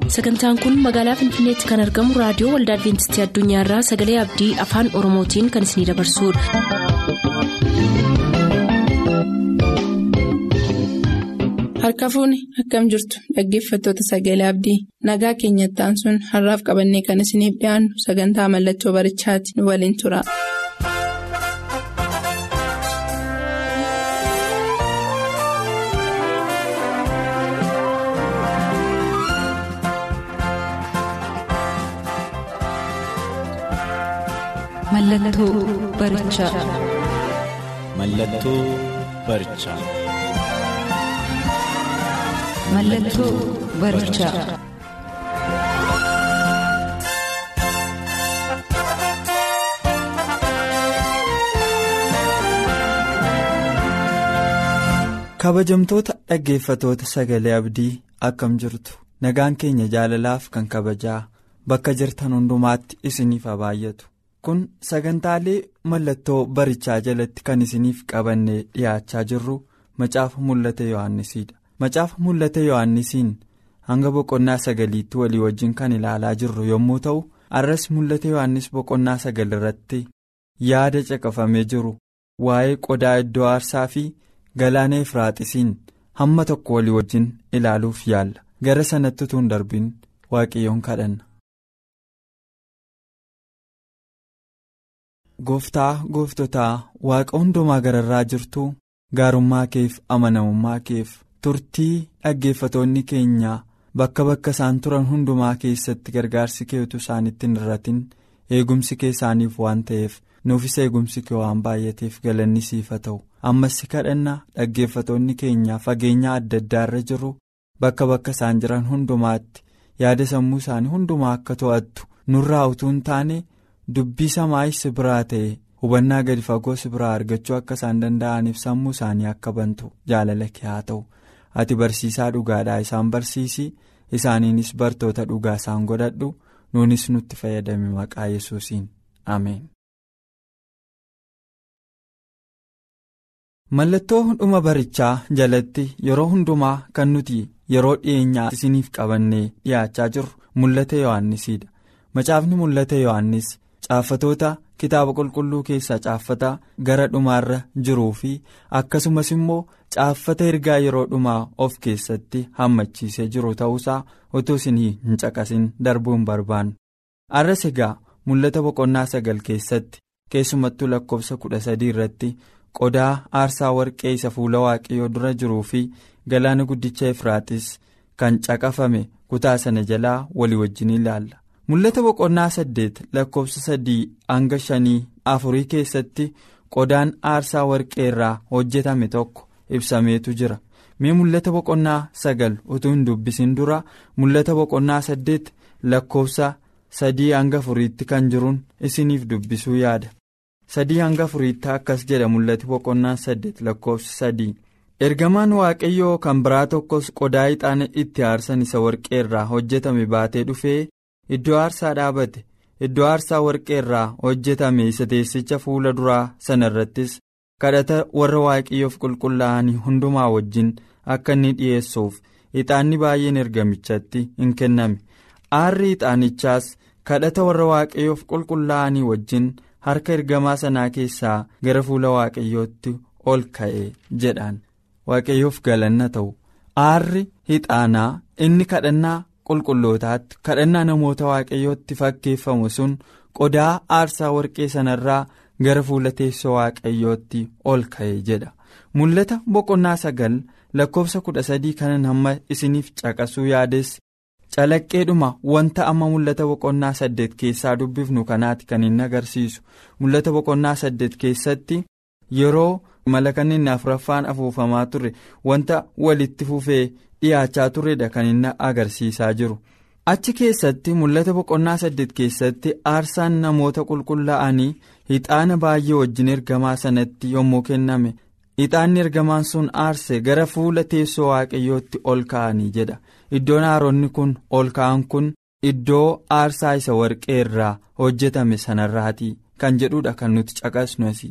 sagantaan kun magaalaa finfinneetti kan argamu raadiyoo waldaa adventistii addunyaarraa sagalee abdii afaan oromootiin kan isinidabarsudha. harka fuuni akkam jirtu dhaggeeffattoota sagalee abdii nagaa keenyattaan sun har'aaf qabannee kan isiniif dhiyaannu sagantaa mallattoo barichaati nu waliin tura. Mallattoo barichaa. Mallattoo barichaa. Mallattoo barichaa. kabajamtoota dhaggeeffatoota sagalee abdii akkam jirtu nagaan keenya jaalalaaf kan kabajaa bakka jirtan hundumaatti isiniif haa baay'atu kun sagantaalee mallattoo barichaa jalatti kan isiniif qabannee dhiyaachaa jirru macaafa mul'ata yohannisiidha macaafa mul'ata yohannisiin hanga boqonnaa sagaliitti walii wajjin kan ilaalaa jirru yommuu ta'u arras mul'ata yohannis boqonnaa sagal irratti yaada caqafamee jiru waa'ee qodaa iddoo aarsaa fi galaana efraaxisiin hamma tokko walii wajjin ilaaluuf yaalla gara sanatti utuu hin darbin waaqayyoon kadhanna. gooftaa gooftotaa waaqa hundumaa gararraa jirtu gaarummaa keef amanamummaa keef turtii dhaggeeffatoonni keenya bakka bakka isaan turan hundumaa keessatti gargaarsi keetu isaanitti hin irratin eegumsi kee isaaniif waan ta'eef nuufis eegumsi kee waan baay'ateef galanni siif haa ta'u ammas si kadhanna dhaggeeffatoonni keenya fageenya adda addaarra jiru bakka bakka isaan jiran hundumaatti yaada sammuu isaanii hundumaa akka to'attu nurraa utuu hin taane. dubbii samaayis biraa ta'e hubannaa gadi fagoo si biraa argachuu akka isaan danda'aniif sammuu isaanii akka bantu jaalala kee haa ta'u ati barsiisaa dhugaadhaa isaan barsiisi isaaniinis bartoota dhugaa isaan godhadhu nuunis nutti fayyadame maqaa yesuusiin ameen. mallattoo dhuma barichaa jalatti yeroo hundumaa kan nuti yeroo dhiyeenyaa isiniif qabannee dhiyaachaa jirru mul'ata yohannisiidha macaafni mul'ata yohannis. Caaffatoota kitaaba qulqulluu keessaa caaffata gara dhumaarra jiruu fi akkasumas immoo caaffata ergaa yeroo dhumaa of keessatti hammachiisee jiru ta'uusaa otoo isin hin caqasin darbuu hin barbaannu. Arras egaa mul'ata boqonnaa sagal keessatti keessumattuu lakkoofsa kudha sadii irratti qodaa aarsaa warqee isa fuula waaqayyoo dura jiruu fi galaana guddicha efraaxis kan caqafame kutaa sana jalaa walii wajjin ilaalla. mul'ata boqonnaa saddeet lakkoofsa sadii hanga shanii afurii keessatti qodaan aarsaa warqee irraa hojjetame tokko ibsameetu jira mee mul'ata boqonnaa sagal utuu hin dubbisin dura mul'ata boqonnaa saddeet lakkoofsa sadii hanga afuriitti kan jiruun isiniif dubbisuu yaada sadii hanga afuriitti akkas jedha mul'ati boqonnaa saddeet lakkoofsa sadii ergamaan waaqayyoo kan biraa tokkos qodaa ixaana itti aarsan isa warqee irraa hojjetame baatee dhufee. Iddoo aarsaa dhaabate iddoo aarsaa warqee irraa hojjetame isa teessicha fuula duraa sana irrattis kadhata warra waaqayyoof qulqullaa'anii hundumaa wajjin akka inni dhi'eessuuf ixaanni baay'een ergamichatti hin kenname aarri ixaanichaas kadhata warra waaqayyoof qulqullaa'anii wajjin harka ergamaa sanaa keessaa gara fuula waaqayyootti ol ka'e jedhaan waaqayyoof galanna ta'u aarri ixaanaa inni kadhannaa. qulqullootaatti kadhannaa namoota waaqayyootti fakkeeffamu sun qodaa aarsaa warqee sanarraa gara fuula teessoo waaqayyootti ol ka'e jedha mul'ata boqonnaa sagal lakkoofsa kudha sadii kanan hamma isiniif caqasuu yaades calaqqeedhuma wanta amma mul'ata boqonnaa saddeet keessaa dubbifnu kanaati kan inni agarsiisu mul'ata boqonnaa saddeet keessatti yeroo malakanni inni afuraffaan afuufamaa ture wanta walitti fufee. dhiyaachaa turedha kan inni agarsiisaa jiru achi keessatti mul'ata boqonnaa saddeet keessatti aarsaan namoota qulqullaa'anii ixaana baay'ee wajjin ergamaa sanatti yommuu kenname ixaanni ergamaan sun aarse gara fuula teessoo waaqayyootti ol ka'anii jedha iddoon aaronni kun ol ka'an kun iddoo aarsaa isa warqee irraa hojjetame sanarraati kan jedhudha kan nuti caqasnu asii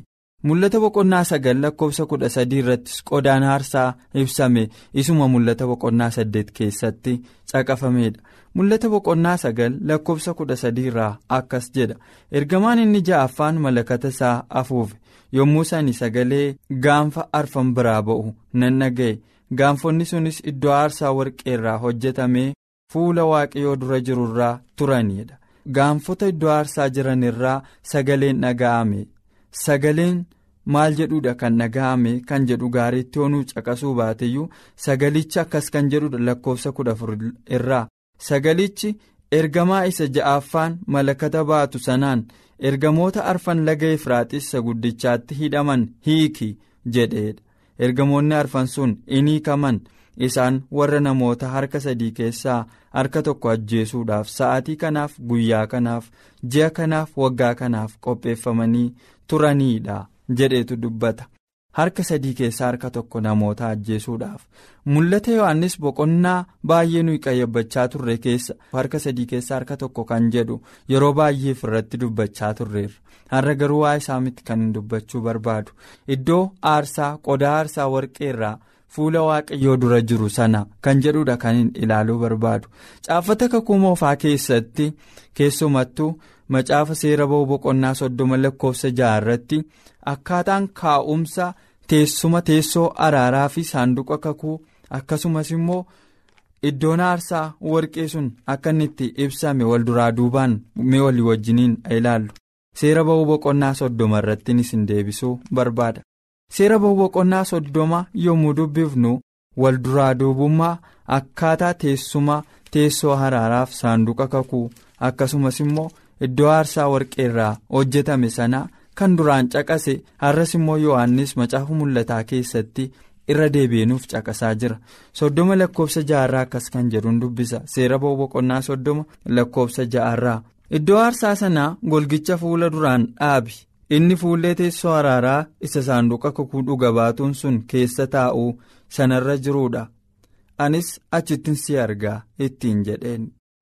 mul'ata boqonnaa sagal lakkoofsa kudha sadii irrattis qodaan aarsaa ibsame isuma mul'ata boqonnaa saddeet keessatti caqafameedha mul'ata boqonnaa sagal lakkoofsa kudha sadii irraa akkas jedha ergamaan inni ja'affaan malakata isaa afuufe yommuu sani sagalee gaanfa arfan biraa ba'u nan dhaga'e gaanfonni sunis iddoo aarsaa warqee irraa hojjetamee fuula waaqayyoo dura jiru irraa turaniidha gaanfota iddoo aarsaa jiran irraa sagaleen dhaga'ame sagaleen maal jedhudha kan dhaga'ame kan jedhu gaariitti onuu caqasuu baateyyuu sagalichi akkas kan jedhudha lakkoofsa kudha afur irraa sagalichi ergamaa isa ja'affaan malakata baatu sanaan ergamoota arfan laga efraaxis isa guddichaatti hidhaman hiiki jedheedha ergamoonni arfan sun in hiikaman isaan warra namoota harka sadii keessaa harka tokko ajjeesuudhaaf sa'aatii kanaaf guyyaa kanaaf ji'a kanaaf waggaa kanaaf qopheeffamanii turaniidha jedheetu dubbata harka sadii keessaa harka tokko namoota ajjeesuudhaaf mul'ata yohannis boqonnaa baay'ee nuyi qayyabbachaa turre keessa harka sadii keessaa harka tokko kan jedhu yeroo baay'eef irratti dubbachaa turreerra har'a garuu waa isaa miti kan hin dubbachuu barbaadu iddoo aarsaa qodaa aarsaa warqee irraa fuula waaqayyoo dura jiru sana kan jedhudha kan hin ilaaluu barbaadu caafata kakuu moofaa keessatti keessumattuu macaafa seera ba'uu boqonnaa soddoma lakkoofsa ja'a irratti akkaataan kaa'umsa teessuma teessoo araaraa fi saanduqa kakuu akkasumas immoo iddoon aarsaa warqee sun akka inni itti ibsame wal duraa duubaan mee walii wajjiniin ilaallu seera ba'uu boqonnaa soddoma irrattiin isin deebisuu barbaada. seera ba'uu boqonnaa soddoma yommuu dubbifnu wal duraa duubummaa akkaataa teessuma teessoo araaraaf saanduqa kakuu akkasumas immoo iddoo aarsaa warqee irraa hojjetame sana kan duraan caqase har'as immoo yohannis macaafa mul'ataa keessatti irra deebi'uuf caqasaa jira soddoma lakkoofsa ja'arraa akkas kan jedhuun dubbisa seera ba'uu boqonnaa soddoma lakkoofsa ja'arraa iddoo aarsaa sanaa golgicha fuula duraan dhaabi. inni fuullee teessoo araaraa isa saanduqa kakuu dhuga baatuun sun keessa taa'uu sanarra jiruudha anis achittin si argaa ittiin jedheen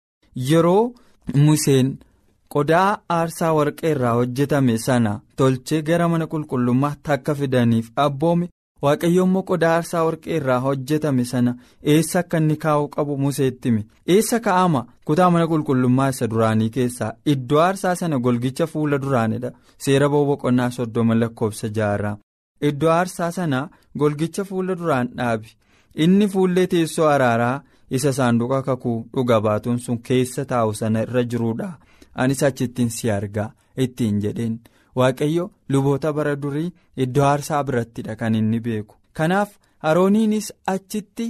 yeroo museen qodaa aarsaa warqee irraa hojjetame sana tolchee gara mana qulqullummaatti akka fidaniif abboome waaqayyo immoo qodaa aarsaa warqee irraa hojjetame sana eessa akka inni kaa'uu qabu museetti hime eessa kaa'ama kutaa mana qulqullummaa isa duraanii keessaa iddoo aarsaa sana golgicha fuula duraanidha seera ba'uu boqonnaa soddoma lakkoofsa ja'arraa iddoo aarsaa sana golgicha fuula duraan dhaabi inni fuullee teessoo araaraa isa saanduqa kakuu dhuga baatuun sun keessa taa'u sana irra jiruudha anis achittiin si argaa ittiin jedheen. waaqayyo luboota bara durii iddoo aarsaa birattidha kan inni beeku kanaaf arooniinis achitti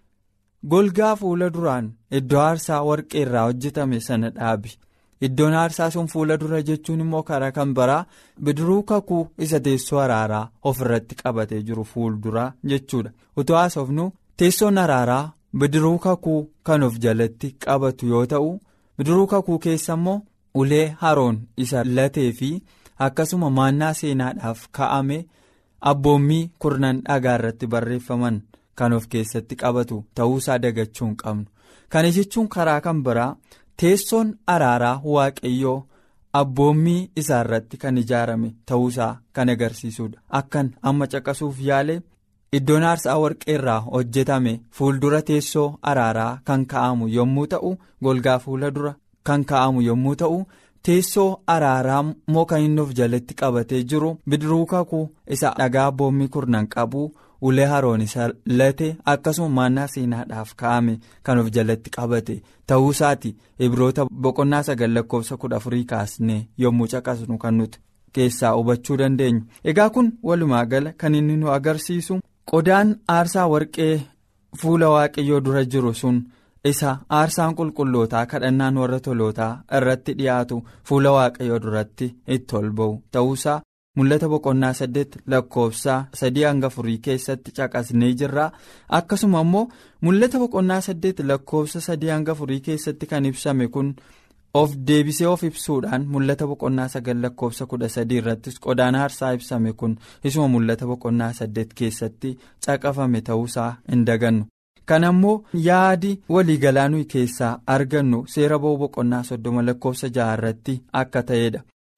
golgaa fuula duraan iddoo aarsaa warqee irraa hojjetame sana dhaabi iddoon aarsaa sun fuula dura jechuun immoo karaa kan biraa bidiruu kakuu isa teessoo araaraa of irratti qabatee jiru fuulduraa jechuudha utuu haasofnu teessoon araaraa bidiruu kakuu kan of jalatti qabatu yoo ta'u bidiruu kakuu keessa immoo ulee haroon isa latee fi. akkasuma maannaa seenaadhaaf ka'ame abboommii kurnan dhagaa irratti barreeffaman kan of keessatti qabatu ta'uusaa dagachuu hin qabnu kana jechuun karaa kan biraa teessoon araaraa waaqayyoo abboommii isaa irratti kan ijaarame ta'uusaa kan agarsiisudha akkan amma caqasuuf yaale iddoon aarsaa warqee irraa hojjetame fuuldura teessoo araaraa kan ka'amu yommuu ta'u golgaa fuula dura kan ka'amu yommuu ta'u. teessoo araaraa immoo kan inni of jalatti qabatee jiru bidiruu kakuu isa dhagaa abboommii kurnan qabu ulee haroon isa late akkasuma maannaa seenaadhaaf ka'ame kan of jalatti qabate ta'uusaati ibroota boqonnaa sagal lakkoofsa kudha afurii kaasnee yommuu caqasnu kan nuti keessaa hubachuu dandeenyu egaa kun walumaa gala kan inni nu agarsiisu qodaan aarsaa warqee fuula waaqayyoo dura jiru sun. isa aarsaan qulqullootaa kadhannaan warra tolootaa irratti dhiyaatu fuula waaqayyoo duratti itti ol ba'u ta'uusaa mul'ata boqonnaa saddeet lakkoofsaa sadii hanga afurii keessatti caqasnee jirra akkasuma immoo mul'ata boqonnaa saddeet lakkoofsa sadii hanga afurii keessatti kan ibsame kun of deebisee of ibsuudhaan mul'ata boqonnaa sagal lakkoofsa kudha sadii irrattis qodaan aarsaa ibsame kun isuma mul'ata boqonnaa saddeet keessatti caqafame ta'uusaa hin dagannu. kana immoo yaadi waliigalaa nuyi keessaa argannu seera ba'uu boqonnaa soddoma lakkoofsa ja'a irratti akka ta'edha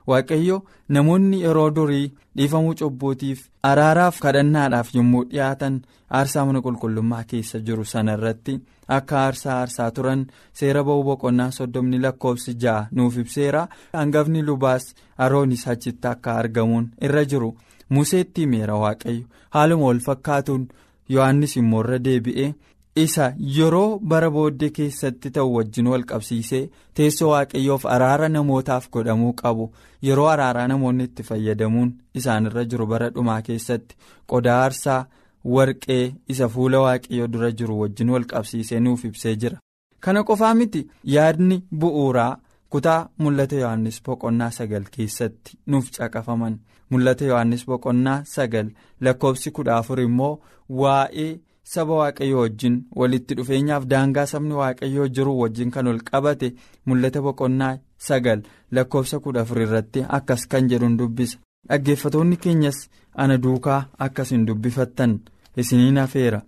waaqayyo namoonni yeroo durii dhiifamuu cubbuutiif araaraaf kadhannaadhaaf yommuu dhiyaatan aarsaa mana qulqullummaa keessa jiru sana irratti akka aarsaa aarsaa turan seera ba'uu boqonnaa soddomni lakkoofsi ja'a nuuf ibseera hangafni lubaas aroonis achitti akka argamuun irra jiru museetti himeera waaqayyo haaluma wal fakkaatuun yohannis immoo irra deebi'ee. isa yeroo bara booddee keessatti ta'u wajjin wal qabsiisee teessoo waaqayyoof araara namootaaf godhamuu qabu yeroo araaraa namoonni itti fayyadamuun isaanirra jiru bara dhumaa keessatti qodaa aarsaa warqee isa fuula waaqayyoo dura jiru wajjin wal qabsiisee nuuf ibsee jira kana qofaa miti yaadni bu'uuraa kutaa mul'ata yohannis boqonnaa sagal keessatti nuuf caqafaman mul'ata yohannis boqonnaa sagal lakkoofsi kudha afur immoo waa'ee. saba waaqayyoo wajjin walitti dhufeenyaaf daangaa sabni waaqayyoo jiru wajjin kan ol qabate mul'ata boqonnaa sagal lakkoofsa kudha afur irratti akkas kan jedhuun dubbisa dhaggeeffatoonni keenyas ana duukaa akkas hin dubbifattan isiniin hafeera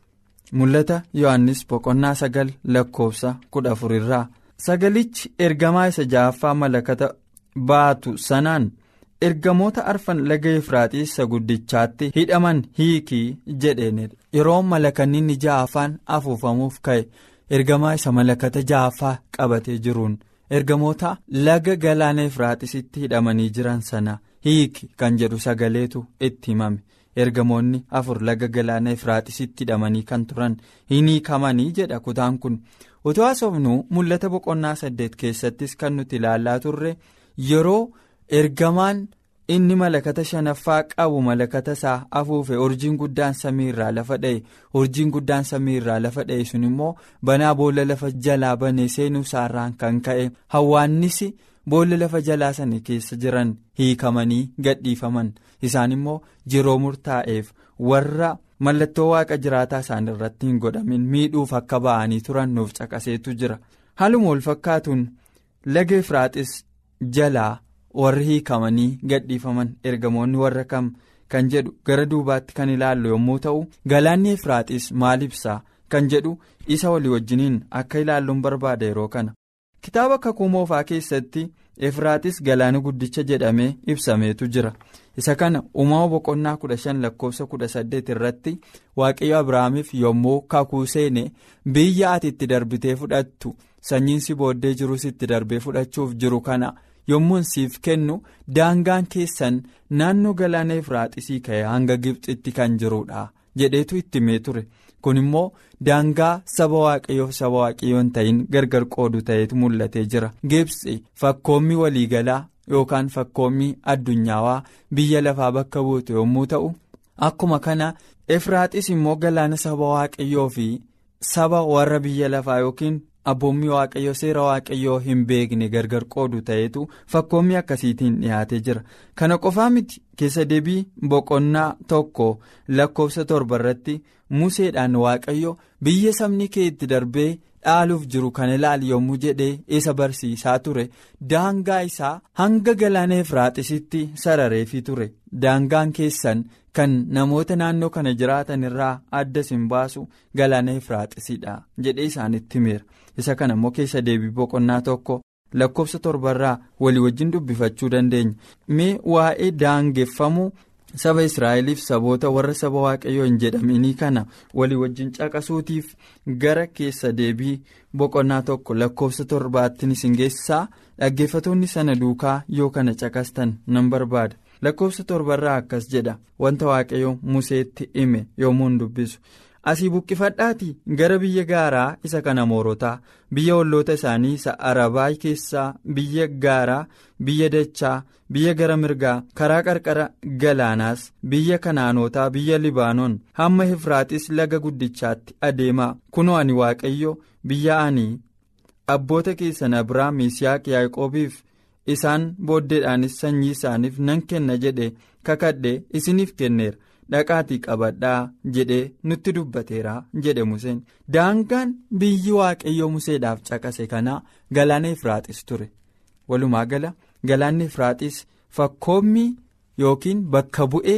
mul'ata yohannis boqonnaa sagal lakkoofsa kudha afur irraa sagalichi ergamaa isa ja'affaa malakata baatu sanaan. ergamoota arfan laga efraaxiis isa guddichaatti hidhaman hiikii jedheenidha yeroo malakanni ja'affaan afuufamuuf ka'e ergamaa isa malakata ja'affaa qabatee jiruun ergamoota laga galaana efraaxiisitti hidhamanii jiran sana hiiki kan jedhu sagaleetu itti himame ergamoonni afur laga galaana efraaxiisitti hidhamanii kan turan hin hiikamanii jedha kutaan kun utuu haasofnu mul'ata boqonnaa saddeet keessattis kan nuti ilaalaa turre yeroo. ergamaan inni malakata shanaffaa qabu malakata isaa afuufe urjiin guddaan samii irraa lafa dha'e urjiin guddaan samii irraa lafa dha'e sun immoo banaa boolla lafa jalaa banee seenuu isaarraan kan ka'e hawwaannisi boolla lafa jalaa sana keessa jiran hiikamanii gadhiifaman isaan immoo jiroo murtaa'eef warra mallattoo waaqa jiraataa isaan irratti hin godhamin miidhuuf akka ba'anii turan nuuf caqaseetu jira haaluma wal fakkaatuun laga efraaxis jalaa. warri hiikamanii gadhiifaman ergamoonni warra kam kan jedhu gara duubaatti kan ilaallu yommuu ta'u galaanni efraaxis maal ibsaa kan jedhu isa walii wajjiniin akka ilaalluun barbaada yeroo kana kitaaba kakuu moofaa keessatti efraaxis galaana guddicha jedhamee ibsameetu jira isa kana uumama boqonnaa kudha shan lakkoofsa kudha saddeet irratti waaqayyo abrahaamiif yommuu kakuu seene biyya ati itti darbitee fudhattu sanyiinsi booddee jirus itti darbee fudhachuuf jiru kana. yommuun siif kennu daangaan keessan naannoo galaana efraaxisii ka'e hanga gibxitti kan jirudha jedheetu itti himee ture kun immoo daangaa saba waaqayyoof saba waaqayyoo hin ta'in gargar qoodu ta'etu mul'atee jira gibxi fakkoommii waliigalaa yookaan fakkoommii addunyaawaa biyya lafaa bakka buutu yommuu ta'u akkuma kana efraaxis immoo galaana saba waaqayyoo fi saba warra biyya lafaa yookiin. abboommii waaqayyoo seera waaqayyoo hin beekne gargar qoodu ta'etu fakkoommii akkasiitiin dhiyaatee jira kana qofaa miti keessa deebii boqonnaa tokko lakkoofsa torba irratti museedhaan waaqayyo biyya sabni kee itti darbee dhaaluuf jiru kana ilaali yommuu jedhee isa barsiisaa ture daangaa isaa hanga galaana efraaxisitti sarareefii ture daangaan keessan kan namoota naannoo kana jiraatan irraa adda isin baasu galaana efraaxisidha jedhee isaanitti himeera. isa kana immoo keessa deebii boqonnaa tokko lakkoofsa torbarraa walii wajjin dubbifachuu dandeenya mee waa'ee daangeffamuu saba israa'eliif saboota warra saba waaqayyoo hin jedhaminii kana walii wajjin caqasuutiif gara keessa deebii boqonnaa tokko lakkoofsa torbaattiin isin geessisaa dhaggeeffatoonni sana duukaa yoo kana caqastan nan barbaada lakkoofsa torbarraa akkas jedha wanta waaqayyoo museetti hime yommuu hin dubbisu. asii buqqifadhaatii gara biyya gaaraa isa kan amoorotaa biyya olloota isaanii isa arabaa keessaa biyya gaaraa biyya dachaa biyya gara mirgaa karaa qarqara galaanaas biyya kanaanotaa biyya libaanoon hamma efraaxis laga guddichaatti adeemaa kunoo ani waaqayyo biyya ani abboota keessan abiraam yisihaaq yaaqoobiif isaan booddeedhaanis sanyii isaaniif nan kenna jedhe kakadhe isiniif kenneera. dhaqaatii qabadhaa jedhee nutti dubbateera jedhe museen daangaan biyyi waaqayyoo museedhaaf caqase kanaa galaana efraaxis ture walumaa gala galaanni efraaxis fakkoommii yookiin bakka bu'ee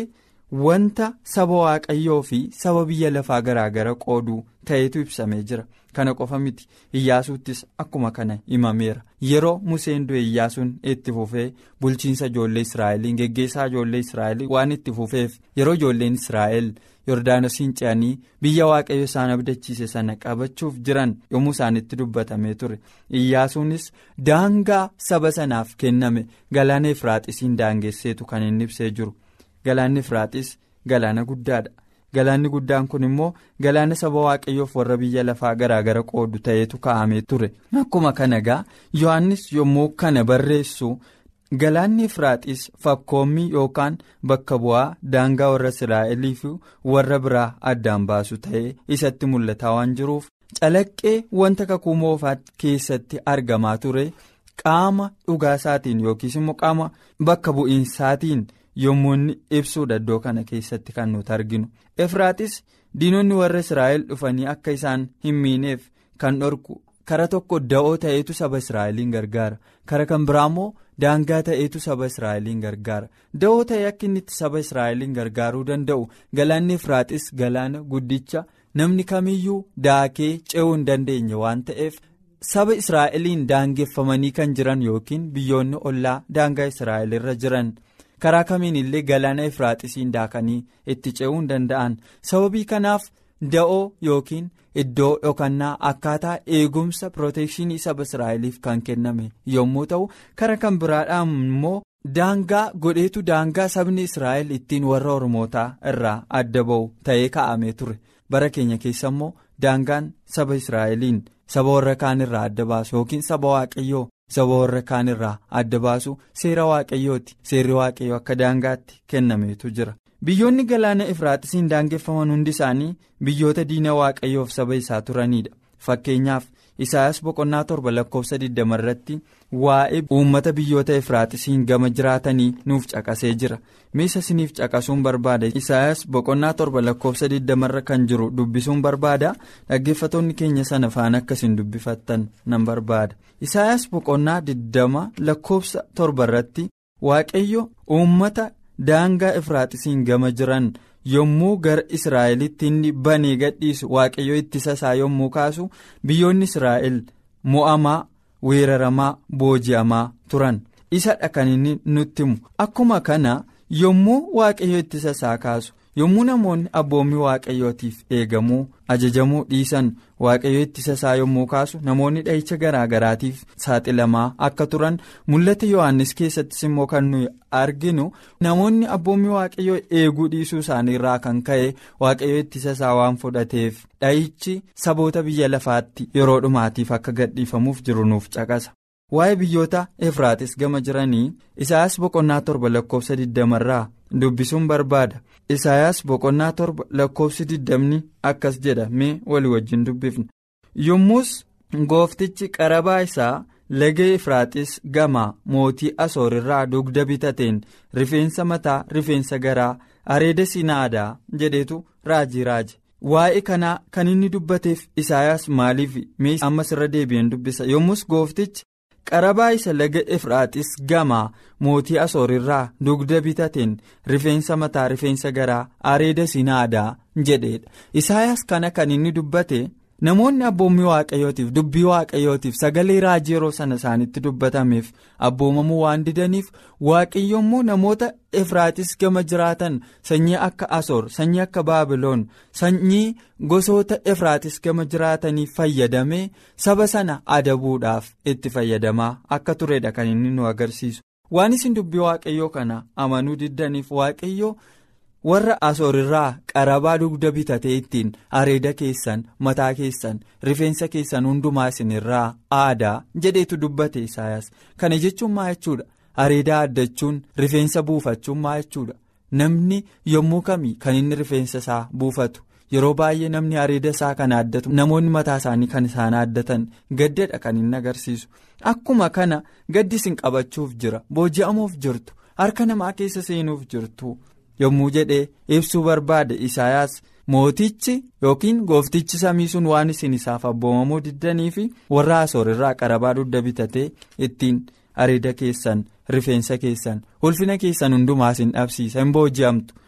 wanta saba waaqayyoo fi saba biyya lafaa garaagara qooduu ta'etu ibsamee jira kana qofa miti iyyaasuuttis akkuma kana himameera yeroo museen du'e iyyaasuun itti fufee bulchiinsa ijoollee israa'eliin geggeessaa ijoollee israa'el waan itti fufeef yeroo ijoolleen israa'el yordaanosiin ce'anii biyya waaqayyo isaan abdachiise sana qabachuuf jiran yommuu isaanitti dubbatamee ture iyyaasuunis daangaa saba sanaaf kenname galaana efraaxisiin daangesseetu kan inni ibsee jiru galaanni efraaxis galaana guddaadha galaanni guddaan kun immoo galaana saba waaqayyoof warra biyya lafaa garaagara qoodu ta'eetu kaa'amee ture akkuma kana gaa yohannis yommuu kana barreessu. Galaanni Efraaxis fakkoommii yookaan bakka bu'aa daangaa warra Israa'elii fi warra biraa addaan baasu ta'ee isatti mul'ataa waan jiruuf calaqqee wanta kakuu moofaa keessatti argamaa ture qaama dhugaasaatiin yookiis immoo qaama bakka bu'iinsaatiin yommuu inni ibsuudha iddoo kana keessatti kan nuti arginu. Efraaxis diinonni warra Israa'el dhufanii akka isaan hin miineef kan dhorku kara tokko da'oo ta'eetu saba Israa'eliin gargaara kara kan biraa immoo. daangaa ta'eetu saba israa'eliin gargaara da'oo ta'ee akka inni itti saba israa'eliin gargaaruu danda'u galaanni efraaxis galaana guddicha namni kamiyyuu daakee ce'uu hin dandeenye waan ta'eef saba israa'eliin daangeffamanii kan jiran yookiin biyyoonni ollaa daangaa israa'el irra jiran karaa kamiin illee galaana efraaxisiin daakanii itti ce'uu hin danda'an sababii kanaaf da'oo yookiin. Iddoo dhokannaa akkaataa eegumsa pirootekshinii saba Israa'eliif kan kenname yommuu ta'u kara kan biraadhaan immoo daangaa godheetu daangaa sabni Israa'el ittiin warra Ormootaa irraa adda ba'u ta'ee kaa'amee ture bara keenya keessa immoo daangaan saba Israa'eliin saba warra kaan irraa adda baasu yookiin saba waaqayyoo saba warra kaan irraa adda baasu seera waaqayyooti seerri waaqayyoo akka daangaatti kennameetu jira. biyyoonni galaana efraaxisiin daangeffaman hundi isaanii biyyoota diina waaqayyoof saba isaa turanidha fakkeenyaaf isaayaas boqonnaa torba lakkoofsa 20 irratti waa'ee uummata biyyoota efraaxisiin gama jiraatanii nuuf caqasee jira miisa isiniif caqasuun barbaada isaayaas boqonnaa torba lakkoofsa 20 irra kan jiru dubbisuun barbaada dhaggeeffatoonni keenya sana faana akkasiin dubbifattan nan barbaada isaayaas boqonnaa 20 lakkoofsa torba irratti waaqayyo uummata. daangaa efraaxisiin gama jiran yommuu gara israa'elitti inni banee gadhiisu waaqayyo ittisa isaa yommuu kaasu biyyoonni israa'el mo'amaa weeraramaa booji'amaa turan isadha kan inni nutti himu akkuma kana yommuu waaqayyo ittisa isaa kaasu yommuu namoonni abboommii waaqayyootiif eegamuu ajajamuu dhiisan waaqayyo ittisa isaa yommuu kaasu namoonni dhahicha garaagaraatiif saaxilamaa akka turan mul'ata yohannis keessattis immoo kan nuyi arginu namoonni abboommii waaqayyoo eeguu dhiisuu isaanii irraa kan ka'e waaqayyo ittisa isaa waan fudhateef dhahichi saboota biyya lafaatti yeroo dhumaatiif akka gadhiifamuuf jiru nuuf caqasa. waa'ee biyyoota efraaxis gama jiranii isaayaas boqonnaa torba lakkoofsa 20 irraa dubbisuun barbaada isaayaas boqonnaa torba lakkoofsi 20 akkas jedha mee walii wajjin dubbifna yommus gooftichi qarabaa isaa laga efraaxis gamaa mootii asoor irraa dugda bitateen rifeensa mataa rifeensa garaa areeda sinaadaa jedhetu raajii raaje waa'ee kanaa kan inni dubbateef isaayaas maaliif mee ammas irra deebi'een dubbisa yommus gooftichi. qarabaa isa laga efraaxis gamaa mootii asoor irraa dugda bitateen rifeensa mataa rifeensa garaa areeda sinaadaa jedheedha isaayaas kana kan inni dubbate namoonni abboommii waaqayyootiif dubbii waaqayyootiif sagalee raajii yeroo sana isaanitti dubbatameef abboomamuu waan didaniif waaqayyo immoo namoota efraaxis gama jiraatan sanyii akka asoor sanyii akka baabiloon sanyii gosoota efraaxis gama jiraatanii fayyadamee saba sana adabuudhaaf itti fayyadamaa akka turedha kan inni nu agarsiisu waan isin dubbii waaqayyoo kana amanuu diddaniif waaqayyo. warra asoor irraa qarabaa dugda bitatee ittiin areeda keessan mataa keessan rifeensa keessan hundumaa isin irraa aadaa jedheetu dubbate isaayaas kana jechuun maa jechuudha areedaa addachuun rifeensa buufachuun maa jechuudha namni yommuu kamii kan inni rifeensa isaa buufatu yeroo baay'ee namni areeda isaa kan addatu namoonni mataa isaanii kan isaan addatan gaddadha kan inni agarsiisu akkuma kana gaddi isin qabachuuf jira booji'amuuf jirtu harka namaa keessa seenuuf jirtu. yommuu jedhee ibsuu barbaade isaayaas mootichi yookiin gooftichi samii sun waan isin isaaf abboomamuu diddanii fi warra asoor irraa qarabaa dugda bitatee ittiin areeda keessan rifeensa keessan ulfina keessan hundumaa isin dhabsiisa hin booji'amtu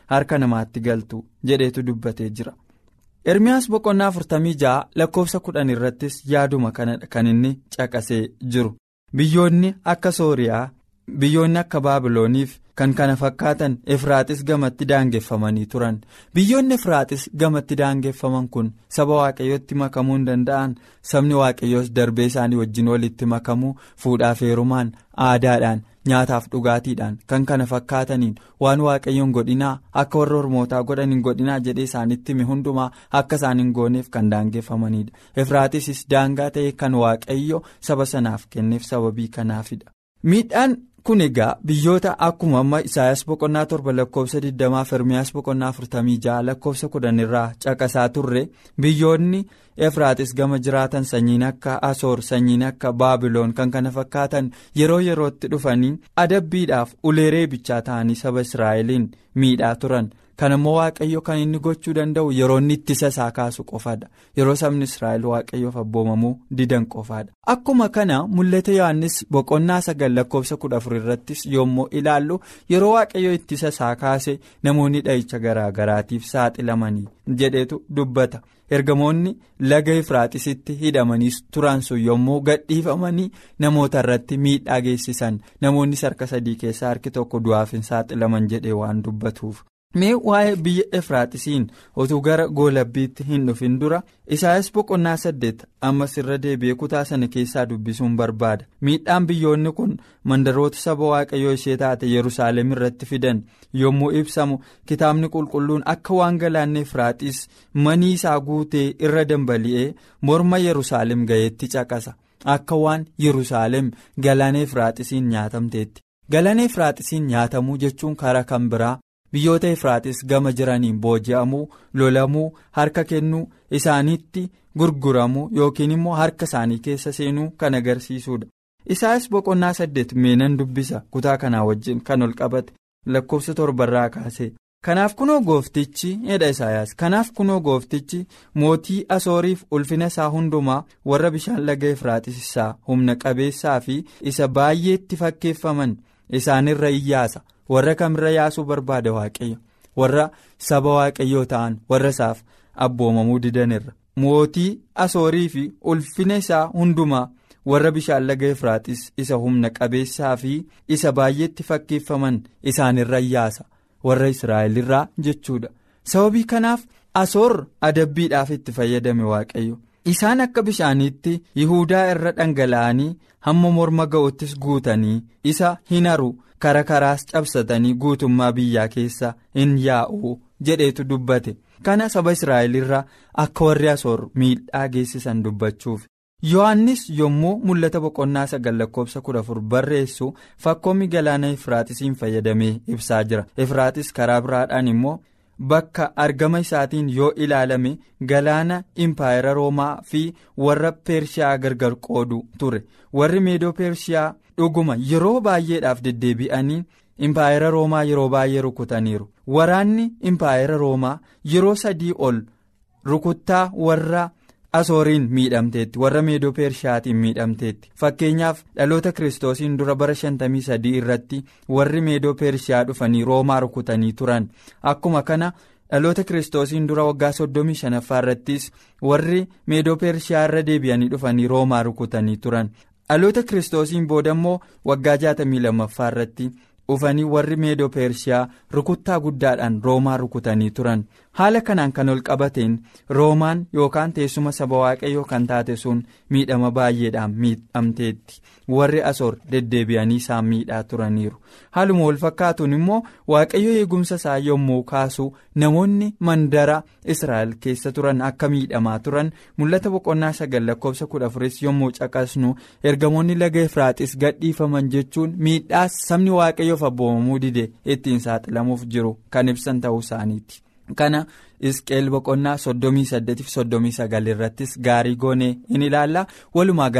harka namaatti galtu jedheetu dubbatee jira. Ermiyaas boqonnaa afurtamii ja'a lakkoofsa kudhan irrattis yaaduma kanadha kan inni caqasee jiru. Biyyoonni akka Sooriyaa, biyyoonni akka Baabilooniif kan kana fakkaatan Efraaxis gamatti daangeffamanii turan. Biyyoonni Efraaxis gamatti daangeffaman kun saba waaqayyootti makamuu hin danda'an sabni waaqayyoos darbee isaanii wajjin walitti makamuu fuudhaaf heerumaan aadaadhaan nyaataaf dhugaatiidhaan kan kana fakkaataniin waan waaqayyoon godhinaa akka warra ormootaa godhan hin godhinaa jedhee isaanitti hime hundumaa akka isaan hin gooneef kan daangeffamanidha. Efraaxisis daangaa ta'e kan waaqayyo saba sanaaf kenneef sababii kanaafidha. Miidhaan kun egaa biyyoota akkuma amma Isaayyaas boqonnaa torba lakkoofsa 20 fi Ermiyaas boqonnaa 46 lakkoofsa 10 irraa caqasaa turre biyyoonni Efraaxis gama jiraatan sanyiin akka Asoor sanyiin akka Baabiloon kan kana fakkaatan yeroo yerootti dhufanii adabbiidhaaf ulee reebichaa ta'anii saba Israa'eliin miidhaa turan. Kan immoo Waaqayyo kan inni gochuu danda'u yeroo inni ittisa isaa kaasu qofaadha. Yeroo sabni Israa'el Waaqayyoof abboomamuu didan qofaadha. Akkuma kana mul'ata Yohaannis boqonnaa sagal lakkoofsa kudha afur irrattis yommuu ilaallu yeroo Waaqayyo ittisa isaa kaase namoonni dha'icha garaa garaatiif saaxilamanii jedhetu dubbata. Ergamoonni laga Efraaxisitti hidhamanii turan sun yommuu gadhiifamanii namoota irratti miidhaa geessisan namoonni harka sadii keessaa harki tokko du'aaf hin saaxilaman jedhee waan dubbatuuf. Mee waa'ee biyya Efraaxisiin otuu gara goolabbiitti hin dhufin dura Isaayyaas boqonnaa saddeet ammas irra deebi'ee kutaa sana keessaa dubbisuun barbaada. Miidhaan biyyoonni kun mandaroota saba waaqayyoo ishee taate Yerusaalem irratti fidan yommuu ibsamu kitaabni qulqulluun akka waan galaanni Efraaxis manii isaa guutee irra dambali'ee morma Yerusaalem ga'eetti caqasa. Akka waan Yerusaalem galaana Efraaxisiin nyaatamteetti. Galaana Efraaxisiin nyaatamuu jechuun karaa kan biraa. Biyyoota Efraaxis gama jiraniin booji'amuu lolamuu harka kennuu isaaniitti gurguramuu yookiin immoo harka isaanii keessa seenuu kan agarsiisudha. Isaayyaas boqonnaa saddeet meenan dubbisa kutaa kanaa wajjin kan ol qabate lakkoofsa torbarraa kaase. Kanaaf kunoo gooftichi jedha Isaayyaas kanaaf kunoo gooftichi mootii asooriif ulfina isaa hundumaa warra bishaan laga Efraaxis isaa humna qabeessaa fi isa baay'eetti fakkeeffaman isaanirra iyyaasa. warra kamirra yaasuu barbaada waaqayyo warra saba waaqayyoo ta'an warra isaaf abboomamuu didanirra mootii asoorii fi ulfina isaa hundumaa warra bishaan laga efraaxis isa humna qabeessaa fi isa baay'eetti fakkeeffaman isaanirra yaasa warra israa'elirraa jechuudha sababii kanaaf asoor adabbiidhaaf itti fayyadame waaqayyo isaan akka bishaaniitti yihudaa irra dhangala'anii hamma morma ga'uttis guutanii isa hin haru. kara karaas cabsatanii guutummaa biyyaa keessa hin yaa'u jedheetu dubbate kana saba israa'elirraa akka warri asoor miidhaa geessisan dubbachuuf yohannis yommuu mul'ata boqonnaa sagal lakkoofsa kudha afur barreessu fakkoomi galaana efraaxisiin fayyadamee ibsaa jira efraaxis karaa biraadhaan immoo bakka argama isaatiin yoo ilaalame galaana impaayera roomaa fi warra pershiyaa gargar qoodu ture warri meedoo pershiyaa. dhuguma yeroo baay'eedhaaf deddeebi'anii impaayera roomaa yeroo baay'ee rukutaniiru waraanni impaayera roomaa yeroo sadii ol rukuttaa warra asooriin miidhamteetti warra meedoo peershiyaatiin miidhamteetti fakkeenyaaf dhaloota kiristoosiin dura bara 53 irratti warri meedoo peershiyaa dhufanii roomaa rukutanii turan akkuma kana. dhaloota kiristoosiin dura waggaa 35ffaa irrattis warri meedoo peershiyaa irra deebi'anii dhufanii roomaa rukutanii turan dhaloota kiristoosiin booda immoo waggaa 62ffaa irratti dhufanii warri meedoo peershiyaa rukuttaa guddaadhaan roomaa rukutanii turan haala kanaan kan ol qabateen roomaan yookaan teessuma saba waaqayyoo kan taate sun miidhama baay'eedhaan miidhamteetti warri asoor deddeebi'anii isaan miidhaa turaniiru haaluma wal fakkaatuun immoo waaqayyo eegumsa isaa yommuu kaasu namoonni mandara israa'el keessa turan akka miidhamaa turan mul'ata boqonnaa sagal lakkoofsa kudha afuris yommuu caqasnu ergamoonni laga efraaxis gadhiifaman jechuun miidhaa sabni waaqayyoof abboomamuu dide ittiin saaxilamuuf jiru kan ibsan ta'uu isaaniiti. kana isqeel boqonnaa soddomii saddeetiif soddomii sagal irrattis gaarii goonee in ilaalla walumaa gala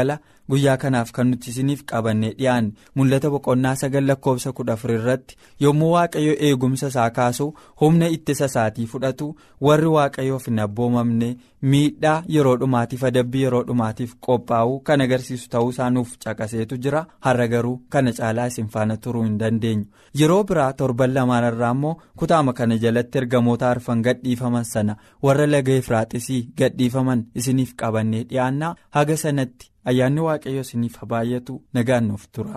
guyyaa kanaaf kan nuti isiniif qabannee dhiyaanne mul'ata boqonnaa sagal lakkoofsa kudha afur irratti yommuu waaqayyo eegumsa isaa kaasu humna ittisa isaatii fudhatu warri waaqayyoof hin abboomamne miidhaa yeroo dhumaatiif adabbii yeroo dhumaatiif qophaa'uu kan agarsiisu ta'uu isaa nuuf caqaseetu jira har'a garuu kana caalaa isin faana turuu hin dandeenyu yeroo biraa torban lamaan irraa immoo kutaama kana jalatti ergamoota arfan gadhiifaman sana warra laga efraaxisii gadhiifaman isiniif qabannee dhiyaannaa haga sanatti ayyaanni waaqayyo isiniif baay'atu nagaan nuuf tura.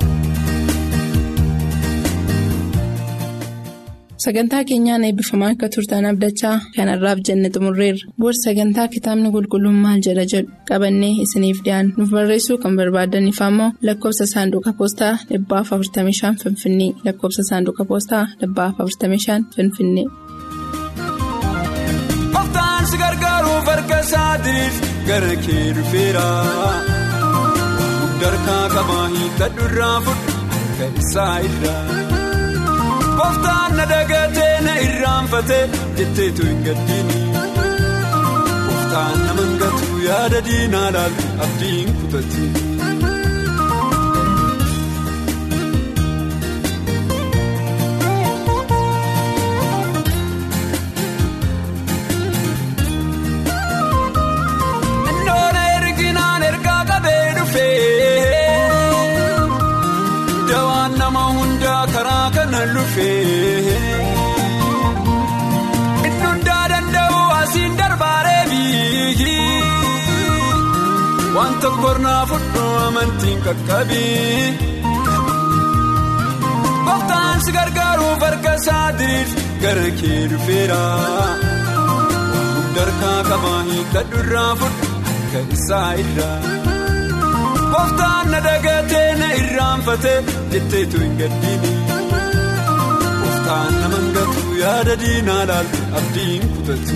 sagantaa keenyaan eebbifamaa akka turtan abdachaa kanarraaf jenne xumurreerra booda sagantaa kitaabni qulqulluun maal jedha jedhu qabannee isiniif dhiyaanna nuuf barreessuu kan barbaadaniif ammoo lakkoofsa saanduqa poostaa 45 finfinnee lakkoofsa saanduqa poostaa 45 finfinnee. Gooftaan si gargaaruuf harka isaatiif gara kee dhufeera. Darkaa qabaa hiikadhu irraa fudhu harka isaa irraa. Gooftaan na dagatee na irraanfatee jetteetu hin gaddiini. Gooftaan nama ngatu yaada diinaa laaltu abdiin kutatti. Ndoona erginaan ergaa qabee dhufee. Dawaan nama hundaa karaa kana lufee. Inni hundaa danda'u asiin darbaaree biigi. Waan tokko naa fudhu amantiin qaqqabii. Gooftaan si gargaaruuf harka isaatiif gara kee dhufeera. Darkaa qabaa hiikadhu irraa fudhu harka isaa irraa. Gooftaan na dagatee na irraanfatee jetteetu hin gaddiini. Gooftaan nama ngatu yaada diinaa laaltu abdiin kutatti.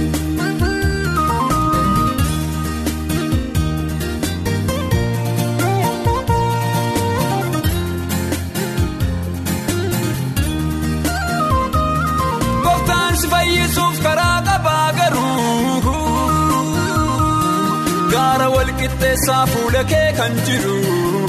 Gooftaan si fayyisuuf karaa qabaa garuu. Gaara walqixxeessaa fuula kee kan jiru.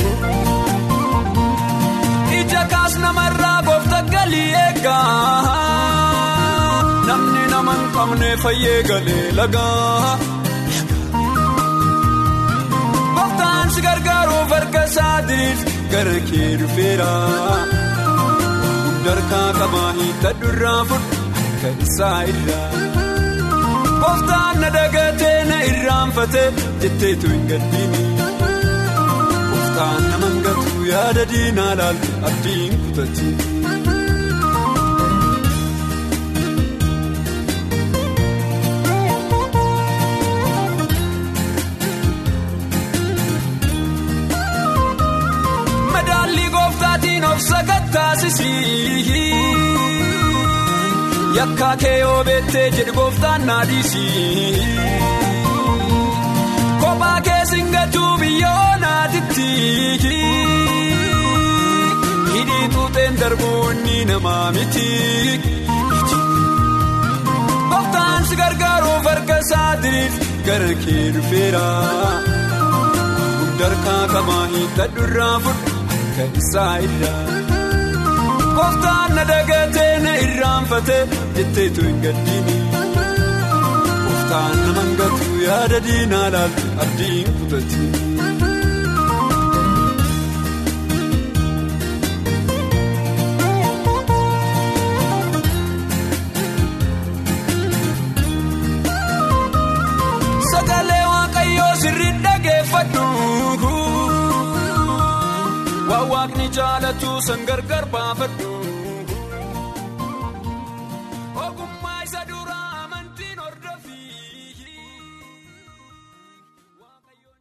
Ija kaas namarraa goofta galii eegaa. Namni nama hin qabne fayyee galee lagaa. Gooftaan si gargaaruuf harka isaatiif gara kee dhufeera. Darkaa qabaa hiikadhu irraa fudhu harka isaa irraa. Gooftaan na dagatee na irraanfatee jetteetu hin gaddiini. Gooftaan nama ngatu yaada diinaa laaltu abdiin kutatti. Madaallii gooftaatiin of sakattaasisii. Yakkaa kee yoo beektee jedhu gooftaan naadhiisi. Kophaa kee singatuu biyyoo naatitti. Hidhii tuuteen darbuu inni namaa miti. Gooftaan si gargaaruuf harka isaatiif gara kee dhufeera. Darkaa qabaa hiikadhu irraa fudhu harka isaa irraa. Gooftaan na dagatee na irraanfatee jetteetu hin gaddiini. Gooftaan nama ngatu yaada diinaa laaltu abdiin kutatti. Sagalee waaqayyoo sirrii dhageeffadhu. Waan waaqni jaalatu san gargar baafadhu.